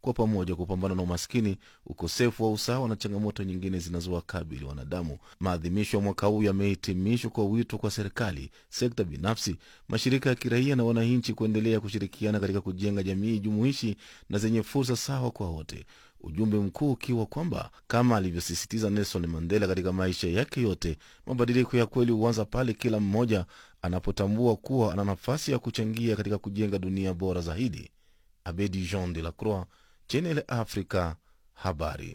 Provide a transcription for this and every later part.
kwa pamoja kupambana na umaskini, ukosefu wa usawa na changamoto nyingine zinazowakabili wanadamu. Maadhimisho ya mwaka huu yamehitimishwa kwa wito kwa serikali, sekta binafsi, mashirika ya kiraia na wananchi kuendelea kushirikiana katika kujenga jamii jumuishi na zenye fursa sawa kwa wote, ujumbe mkuu ukiwa kwamba kama alivyosisitiza Nelson Mandela katika maisha yake yote, mabadiliko ya kweli huanza pale kila mmoja anapotambua kuwa ana nafasi ya kuchangia katika kujenga dunia bora zaidi. Abedi Jean de la Croix, Channel Africa, habari.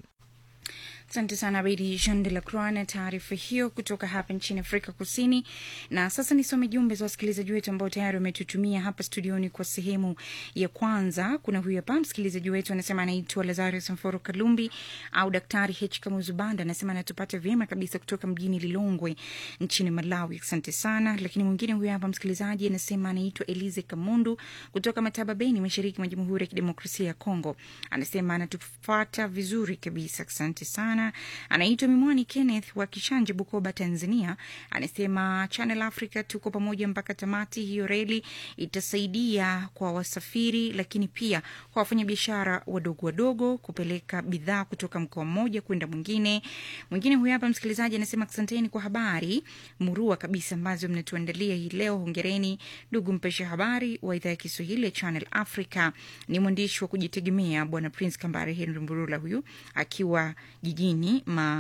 Asante sana Bedi Jean de la Croix na taarifa hiyo kutoka hapa nchini Afrika Kusini. Na sasa nisome jumbe za wasikilizaji wetu ambao tayari wametutumia hapa studioni kwa sehemu ya kwanza. Kuna huyu hapa msikilizaji wetu anasema anaitwa Lazarus Mforo Kalumbi au Daktari H Kamuzubanda, anasema anatupata vyema kabisa kutoka mjini Lilongwe nchini Malawi. Asante sana. Lakini mwingine huyu hapa msikilizaji anasema anaitwa Elize Kamundu kutoka Mataba Beni, mashariki mwa Jamhuri ya Kidemokrasia ya Kongo, anasema anatufata vizuri kabisa. Asante sana anaitwa Mimwani Kenneth wa Kishanje, Bukoba, Tanzania. Anasema Channel Africa tuko pamoja mpaka tamati. Hiyo reli itasaidia kwa wasafiri, lakini pia kwa wafanyabiashara wadogo wadogo kupeleka bidhaa kutoka mkoa mmoja kwenda mwingine. Mwingine huyu hapa msikilizaji anasema asanteni kwa habari murua kabisa ambazo mnatuandalia hii leo. Hongereni ndugu mpesha habari wa idhaa ya Kiswahili ya Channel Africa. Ni mwandishi wa kujitegemea Bwana Prince Kambare Henry Mburula, huyu akiwa jijini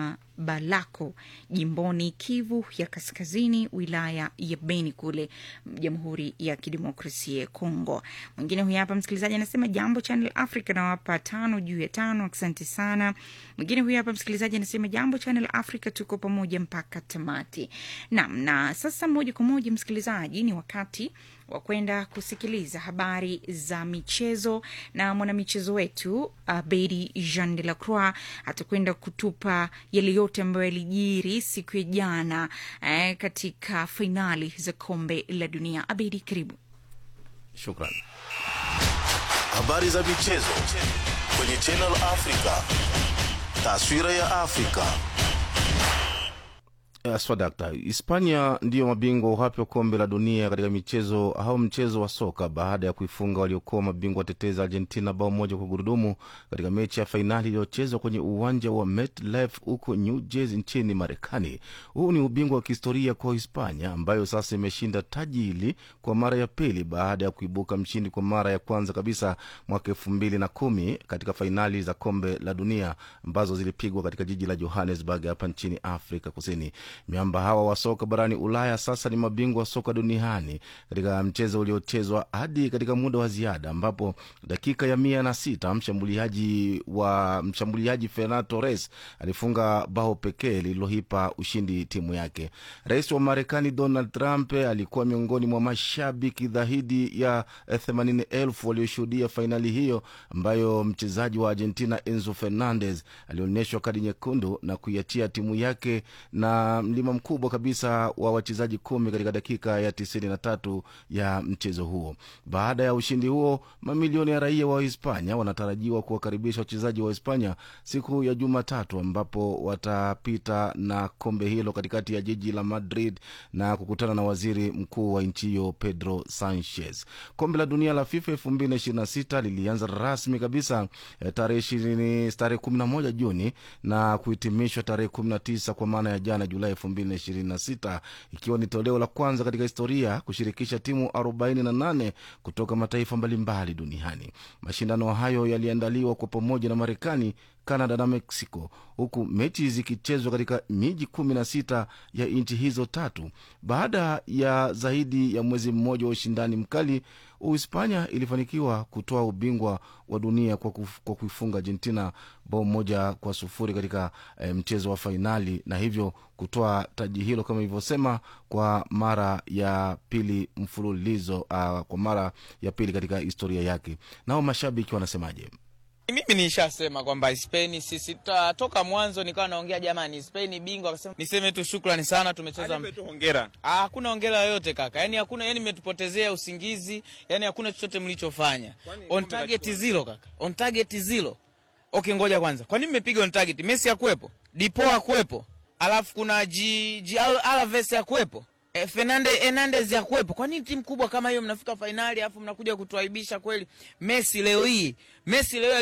Mabalako jimboni Kivu ya Kaskazini, wilaya ya Beni kule Jamhuri ya Kidemokrasia ya Kongo. Mwingine huyu hapa msikilizaji anasema jambo Channel Africa, nawapa tano juu ya tano, asante sana. Mwingine huyu hapa msikilizaji anasema jambo Channel Africa, tuko pamoja mpaka tamati. Naam, na sasa moja kwa moja msikilizaji, ni wakati wa kwenda kusikiliza habari za michezo na mwanamichezo wetu uh, Bedi Jean de la Croix atakwenda kutupa yale yote ambayo yalijiri siku ya jana eh, katika fainali za kombe la dunia. Abedi, karibu. Shukran. Habari za michezo kwenye Channel Africa. Taswira ya Afrika. Swadakta, Hispania ndiyo mabingwa uhapi wa kombe la dunia katika michezo au mchezo wa soka baada ya kuifunga waliokuwa mabingwa watetezi Argentina bao moja kwa gurudumu katika mechi ya fainali iliyochezwa kwenye uwanja wa MetLife huko New Jersey nchini Marekani. Huu ni ubingwa wa kihistoria kwa Hispania ambayo sasa imeshinda taji hili kwa mara ya pili baada ya kuibuka mshindi kwa mara ya kwanza kabisa mwaka elfu mbili na kumi katika fainali za kombe la dunia ambazo zilipigwa katika jiji la Johannesburg hapa nchini Afrika Kusini. Miamba hawa wa soka barani Ulaya sasa ni mabingwa wa soka duniani katika mchezo uliochezwa hadi katika muda wa ziada, ambapo dakika ya mia na sita mshambuliaji wa mshambuliaji Ferran Torres alifunga bao pekee lililoipa ushindi timu yake. Rais wa Marekani Donald Trump alikuwa miongoni mwa mashabiki dhahidi ya themanini elfu walioshuhudia fainali hiyo ambayo mchezaji wa Argentina Enzo Fernandez alionyeshwa kadi nyekundu na kuiachia timu yake na mlima mkubwa kabisa wa wachezaji kumi katika dakika ya tisini na tatu ya mchezo huo. Baada ya ushindi huo, mamilioni ya raia wa Hispania wanatarajiwa kuwakaribisha wachezaji wa Hispania siku ya Jumatatu, ambapo watapita na kombe hilo katikati ya jiji la Madrid na kukutana na waziri mkuu wa nchi hiyo Pedro Sanchez. Kombe la dunia la FIFA elfu mbili na ishirini na sita lilianza rasmi kabisa tarehe ishirini tarehe kumi na moja Juni na kuhitimishwa tarehe kumi na tisa kwa maana ya jana Julai elfu mbili na ishirini na sita ikiwa ni toleo la kwanza katika historia kushirikisha timu arobaini na nane kutoka mataifa mbalimbali duniani. Mashindano hayo yaliandaliwa kwa pamoja na Marekani, Canada na Mexico, huku mechi zikichezwa katika miji kumi na sita ya nchi hizo tatu. Baada ya zaidi ya mwezi mmoja wa ushindani mkali, Uhispania ilifanikiwa kutoa ubingwa wa dunia kwa, kuf, kwa kuifunga Argentina bao moja kwa sufuri katika e, mchezo wa fainali na hivyo kutoa taji hilo kama ilivyosema kwa mara ya pili mfululizo, uh, kwa mara ya pili katika historia yake. Nao mashabiki wanasemaje? Mimi nishasema kwamba Spain sisi ta, toka mwanzo nikawa naongea jamani, Spain bingwa. Akasema niseme tu shukrani sana, tumecheza tu hongera. Ah, hakuna hongera yoyote kaka, yani hakuna, yani mmetupotezea usingizi, yani hakuna chochote mlichofanya. On target zero kaka, on target zero. Okay, ngoja kwanza, kwa nini mmepiga on target? Messi hakuwepo, Dipo hakuwepo, alafu kuna G, G Alves hakuwepo E, Fernande Hernandez ya kuwepo. Kwa nini timu kubwa kama hiyo mnafika fainali alafu mnakuja kutuaibisha kweli? Messi leo hii, Messi leo